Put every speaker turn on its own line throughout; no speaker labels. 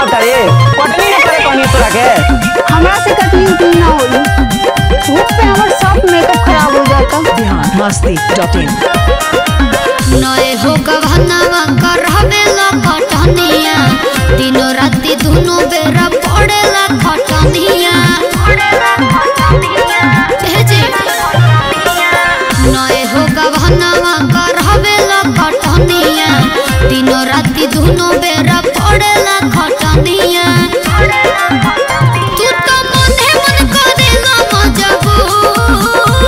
आवता रे कटनी न करे कहनी तोरा के
हमरा से कटनी उटनी ना होई धूप पे हमर सब मेकअप खराब हो जाता
बिहार मस्ती डॉट इन
नए हो गहनावा कर हवेला खटनिया दिनो राती दुनो बेरा पड़ेला खटनिया भेजे नए हो गहनावा कर हवेला खटनिया दिनो राती दुनो बेरा पड़ेला खटनिया तू तो मने मन करेला मजबूर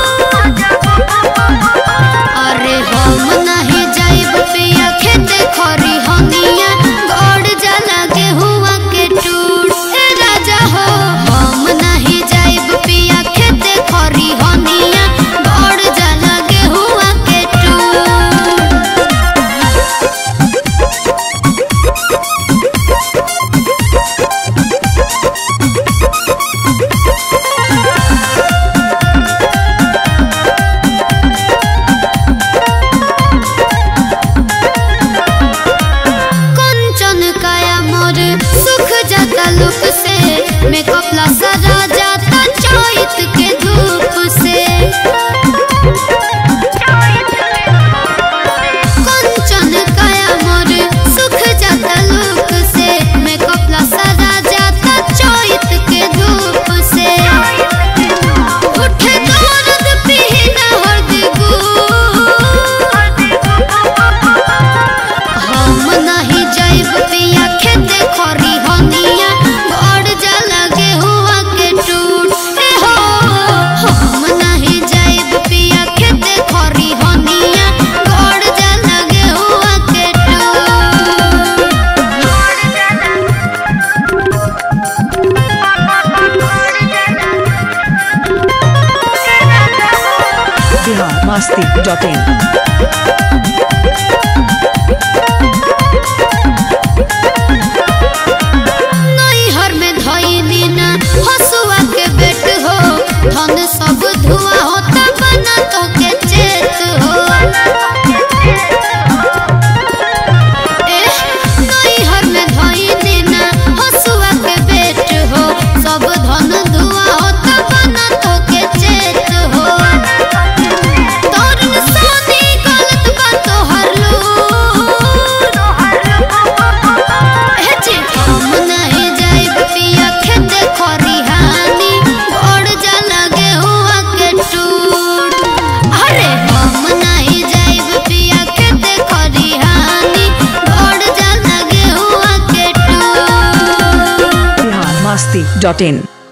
अरे हम नहीं जाइब पिया खेते खरी हनिया गड़ जाला गेहुआ के टूट ए राजा हो हम नहीं जाइब पिया खेते खरी हनिया गड़ जाला गेहुआ के टूट कंचन काया मोर सुख जाता लुक से मेकअप ला सजा जाता चोइत के धूप से कंचन काया मोर सुख जाता लुक से मेकअप ला सजा जाता चोइत के धूप से उठे दर्द पीना हरदी हम नहीं जाइब पिया खेते खरी हनिया बड़ जाला गेहुआ के टूट ए हो हम नहीं जाइब पिया खेते खरी हनिया बड़ जाला गेहुआ के
बिहार मस्ती डॉट इन
नैहर में धइली ना हसुआ के बेट हो धन सब धुआ होता बना तो के चेत हो एह, नैहर में धइली ना हसुआ के बेट हो सब धन धुआ होता बना तो के चेत हो तोरन सोनी गलत बा तोहर लूर हेचे हम नहीं जाइब पिया खेते खरिहानी बड़ जाला गेहुआ के टूट अरे हम नहीं जाइब पिया खेते खरिहानी बड़ जाला गेहुआ के टूट
बिहार मस्ती डॉट इन